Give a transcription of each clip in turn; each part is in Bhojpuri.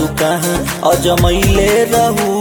कहाँ अजमैले रहू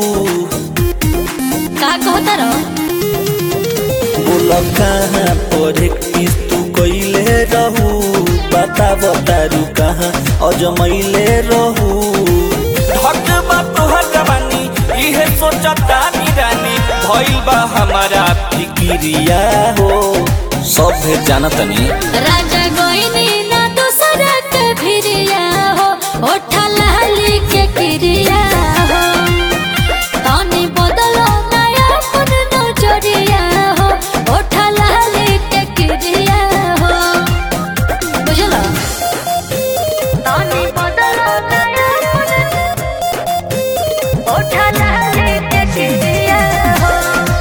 का कहता रहो बोल कहाँ पर किस तू कैले रहू बता बतारू कहाँ अजमैले रहू हक बा तोहर जवानी इहे सोचता रानी भइल बा हमारा फिकिरिया हो सब भेद जाना तनी राजा गोइनी ना दूसरा के भिरिया हो ओठा लाली के क्रिया हो तनी बदलो नया अपन नजरिया हो ओठा लाली के क्रिया हो बुझलो तनी बदलो नया अपन ओठा लाली के क्रिया हो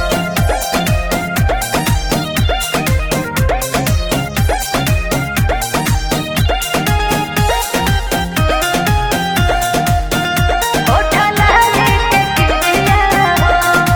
ओठा लाली के क्रिया हो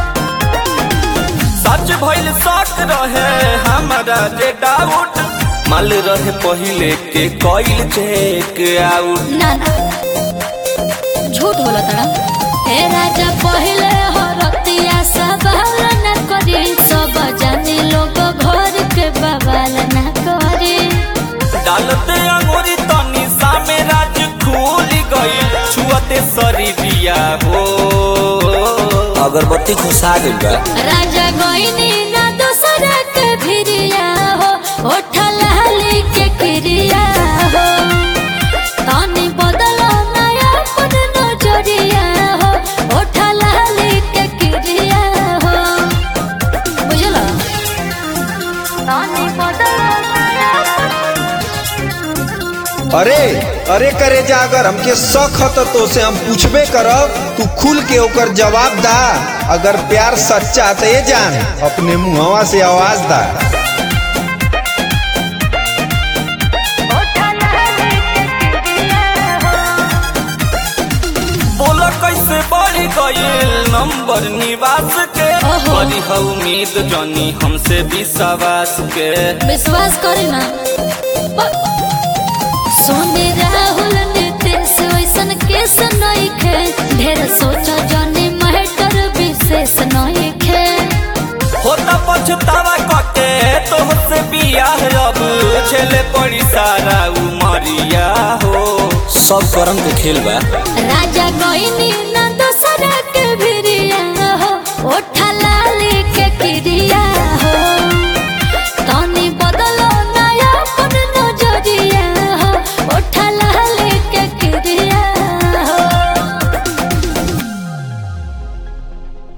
सच भइल शक रहे हमारा जे डाउट माल रहे पहिले के कइल चेक आउट ना ना झूठ बोला तड़ा हे राजा पहले हो रतिया सवाल न करी सब जाने लोग घर के बवाल न करी डालते अंगूरी तनी सामे राज खुल गई छुअते शरीरिया हो अगरबत्ती खुशा गइल बा राजा गोइनी ना दूसरा के भिरिया हो ओठा लाली के क्रिया हो तनी बदलो नया अपन नजरिया हो ओठा लाली के क्रिया हो बुझलो तनी बदलो नया अरे अरे करे जा अगर हमके शक ह त तो से हम पूछबे करब तू खुल के ओकर जवाब दा अगर प्यार सच्चा त ये जान अपने मुहवा से आवाज दा ओठा लाली के क्रिया हो बोला कैसे बढ़ गईल नंबर निवास के ओहो। बड़ी है उम्मीद जानी हमसे विश्वास के विश्वास करे ना प- सोने राहुल नितेश वैसन केस नहीं खे ढेर सोचा जाने महटर विशेष नहीं खे होता पछतावा कटे तो से बियाह अब छेले पड़ी सारा उमरिया हो सब करम के खेल बा राजा गोइनी